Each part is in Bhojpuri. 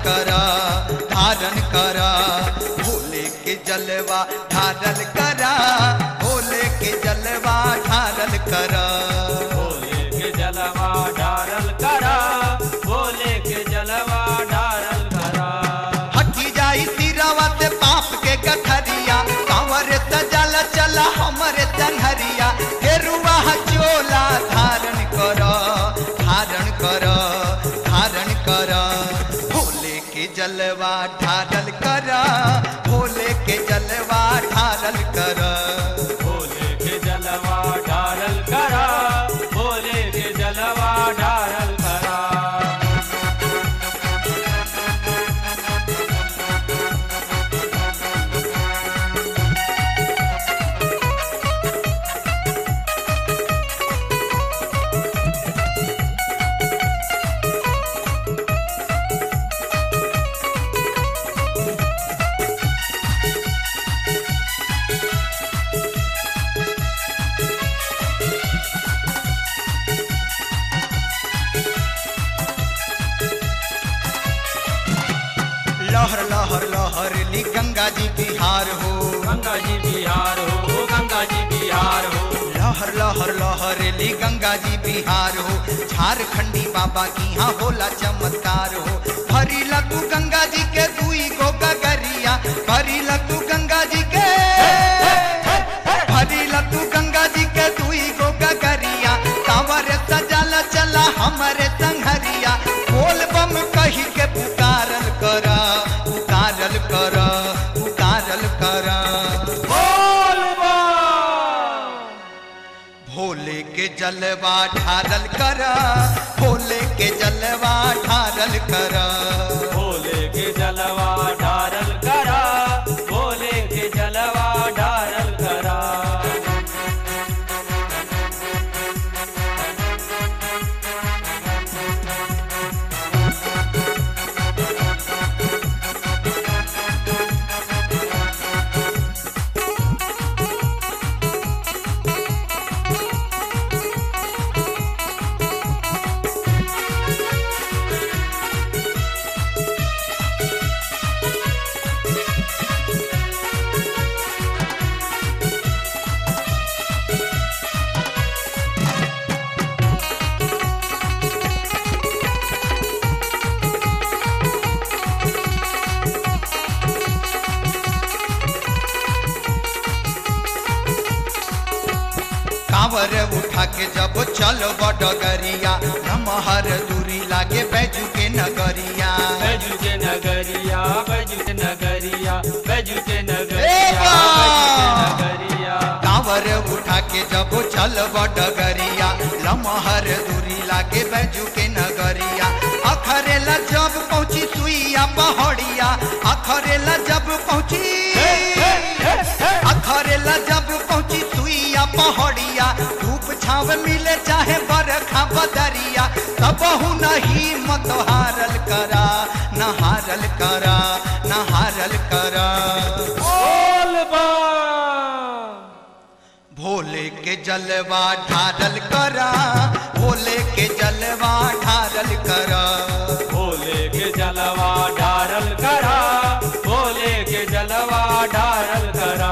कर धारण कर भोले के जलवा ढारल कर भोले के जलवा ढारल कर भोले के जलवा डारल करा भोले के जलवा डारल करा हटी जाई सिरवा से पाप के गठरिया कांवर सजल चला हमरे तनहरिया गेरुआ चोला धारण कर धारण कर धारण कर भोले के जलवा ढारल कर भोले के जलवा ढारल कर भोले के जलवा डारल करा भोले के जलवा डारल करा लहर लहर लहर ली गंगा जी बिहार हो गंगा जी बिहार हो गंगा जी बिहार हो लहर लहर लहर ली गंगा जी बिहार हो झारखंडी बाबा की यहाँ होला चमत्कार हो भरी लतू गंगा जी के दुई गो गगरिया भरी लतू गंगा जी के भरी लतू गंगा जी के दुई गो गगरिया कांवर सजल चला हमरे संघरिया बोल बम कही के पुकारल कर पुकारल कर पुकारल कर बोल बम भोले के जलवा ढारल कर भोले के जलवा ढारल कर भोले के जलवा डारल करा भोले के जलवा डारल करा कांवर उठा के जब चलो डगरिया नमहर दूरी लागे बैजू के नगरिया बैजू के नगरिया बैजू के नगरिया बैजू के ए नगरिया बा! बैजू के नगरिया कांवर उठा के जब चलब डगरिया लमहर दूरी लागे बैजू के नगरिया अखरेला जब पहुंची सुइया पहाड़िया अखरेला जब पहुंची अखरेला जब पहुंची सुइया पहाड़िया धूप छाव मिले चाहे बरखा बदरिया सबहु नहीं मत हारल करा न हारल करा न हारल करा बोल बम भोले के जलवा ढारल करा भोले के जलवा ढारल करा भोले के जलवा डारल करा भोले के जलवा डारल करा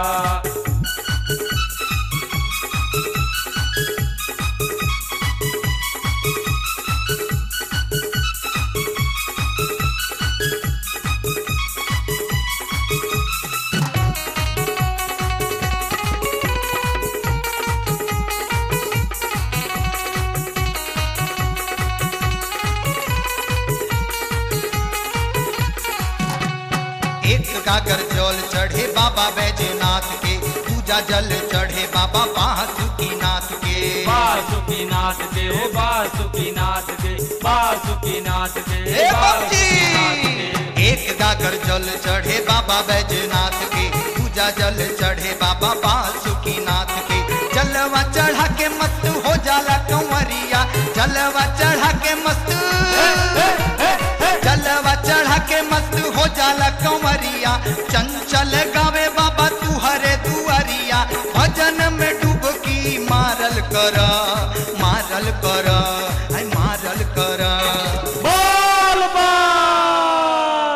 एक गागर जल चढ़े बाबा बैजनाथ के पूजा जल चढ़े बाबा बासुकीनाथ के बासुकीनाथ के हो बासुकीनाथ के बासुकीनाथ के हे बाबूजी! बासुकीनाथ के एक गागर जल चढ़े बाबा बैजनाथ के पूजा जल चढ़े बाबा बासुकीनाथ के जलवा चढ़ा के मस्त हो जाला कंवरिया जलवा चढ़ा के मस्त जलवा चढ़ा के मस्त हो जाला कंवरिया चंचल गावे बाबा तू हरे दुआरिया भजन में डुबकी मारल कर मारल कर आई मारल कर बोल बम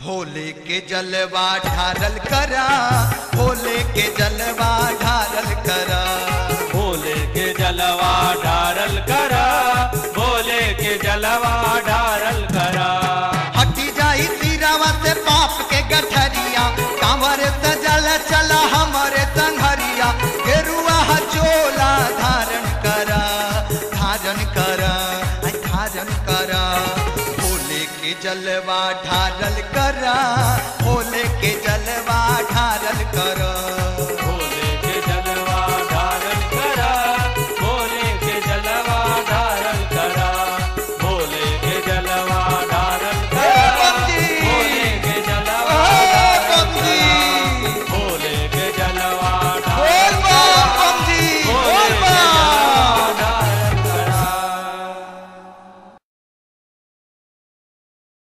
भोले के जलवा ढारल करा भोले के जलवा ढारल करा भोले के जलवा ढारल करा भोले के जलवा ढारल करा हटी जाई तीरावा से पाप के गठरिया कांवर सजल चला हमारे संघरिया गेरुआ चोला धारण करा धारण करा आई धारण करा भोले के जलवा ढारल करा भोले के जलवा ढारल करा